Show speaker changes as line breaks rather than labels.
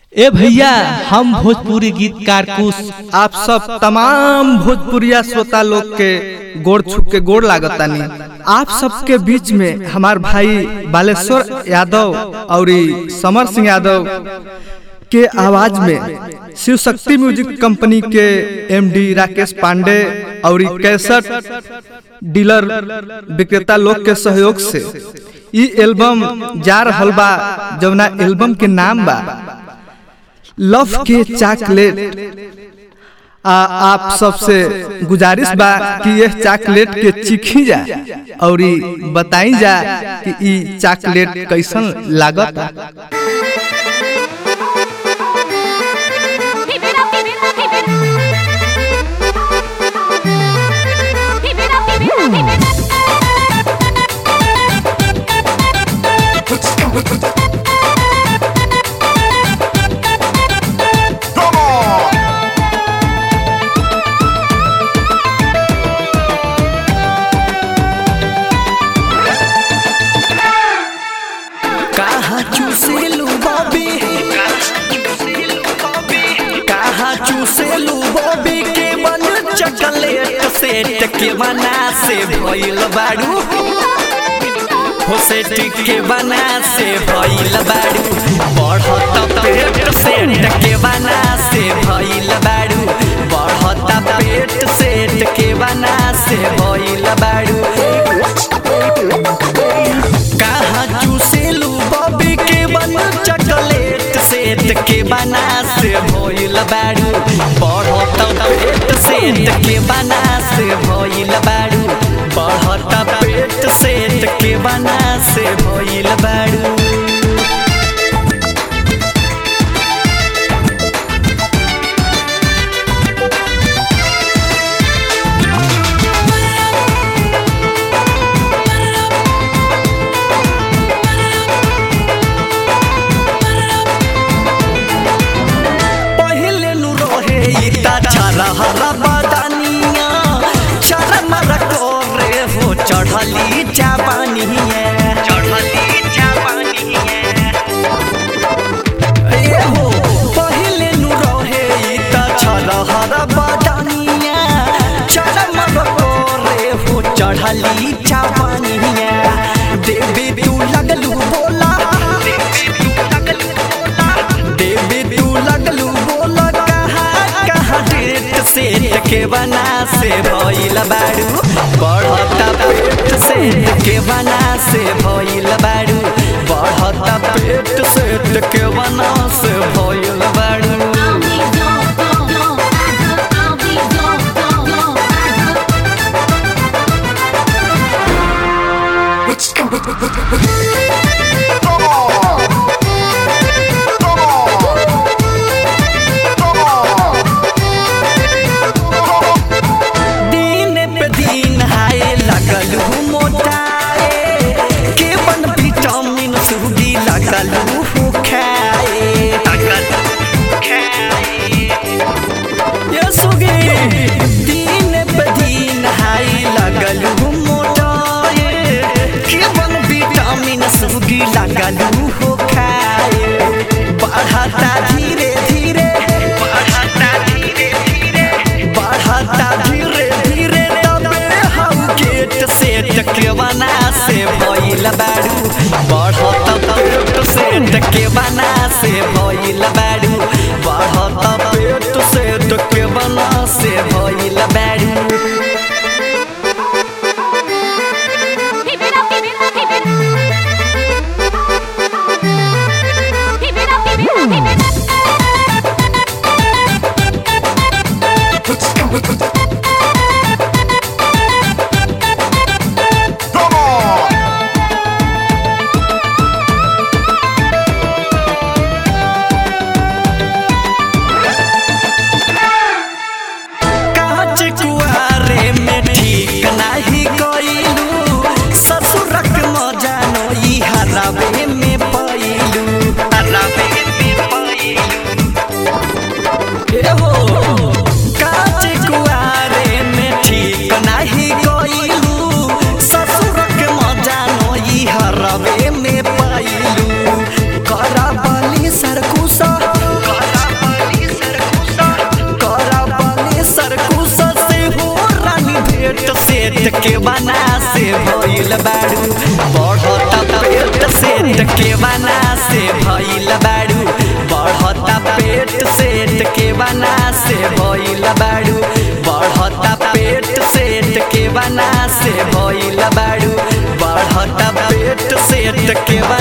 ए भैया हम भोजपुरी गीतकार कुश
आप सब तमाम भोजपुरिया श्रोता लोग के गोड़ छुप के गोड़ लागतानी आप सबके बीच में हमार भाई बालेश्वर यादव और समर सिंह यादव के आवाज में शिव शक्ति म्यूजिक कंपनी के एमडी राकेश पांडे और कैसेट डीलर विक्रेता लोग के सहयोग से ई एल्बम जा रहल बा जवना एल्बम के नाम बा लव के चॉकलेट आ आप सबसे गुजारिश बा कि यह चॉकलेट के चिखी जा और बताई जा कि ई चॉकलेट कैसन लागत
Keep it up, keep it up, keep it Keep it up, keep it up, keep it
Come on!
कहाँ चूसेलू बॉबी कहाँ चूसेलू बॉबी के मन चॉकलेट सेट के बना से भइल बाड़ू हो सेट के बना से भइल बाड़ू बढ़त पेट सेट के बना से भइल बाड़ू बढ़त पेट सेट के बना से भइल बाड़ू कहाँ चूसेलू बॉबी के बन चॉकलेट सेट के बना से भइल बाड़ू बढ़त पेट सेट के बना से भइल बाड़ू बढ़त पेट सेट के बना से भइल बाड़ू पहिले नु रहे इता छरा हरा बदानिया छरा मरा करे हो चढ़ली चापानिया चढ़ली चापानिया ए हो पहिले नु रहे इता छरा हरा बदानिया छरा मरा करे हो चढ़ली चापानिया देवी तू लगलू बोला देवी तू लगलू बोला देवी तू लगलू बोल कहाँ कहाँ डेट सेट के बना से भइल बाड़ू बढ़ता पेट सेट के बना से भइल बाड़ू बढ़ता पेट सेट के बना से भइल बाड़ू
Come on! Come on! Come on!
दिन पे दिन हाय लगल हूँ मोटाए के बन विटामिन सूडी लगल हूँ खाए ये सुगे दिन पे दिन हाय लगल हूँ मोटाए के बन विटामिन सूडी लगल हूँ खाए बढ़ता धीरे धीरे बढ़ता धीरे धीरे बढ़ता धीरे धीरे तबे हम गेट सेट के बना से भइल बाड़ू बढ़त पेट सेट के बना से भइल बाड़ू बढ़त पेट सेट के बना से भइल बाड़ू
Keep it up, keep it up, keep it Keep it up, keep it up, keep it
Come on!
Set के बना से भइल बाड़ू बढ़ता पेट सेट के बना से भइल बाड़ू बढ़ता पेट सेट के बना से भइल बाड़ू बढ़ता पेट सेट के बना से भइल बाड़ू बढ़ता पेट सेट के बना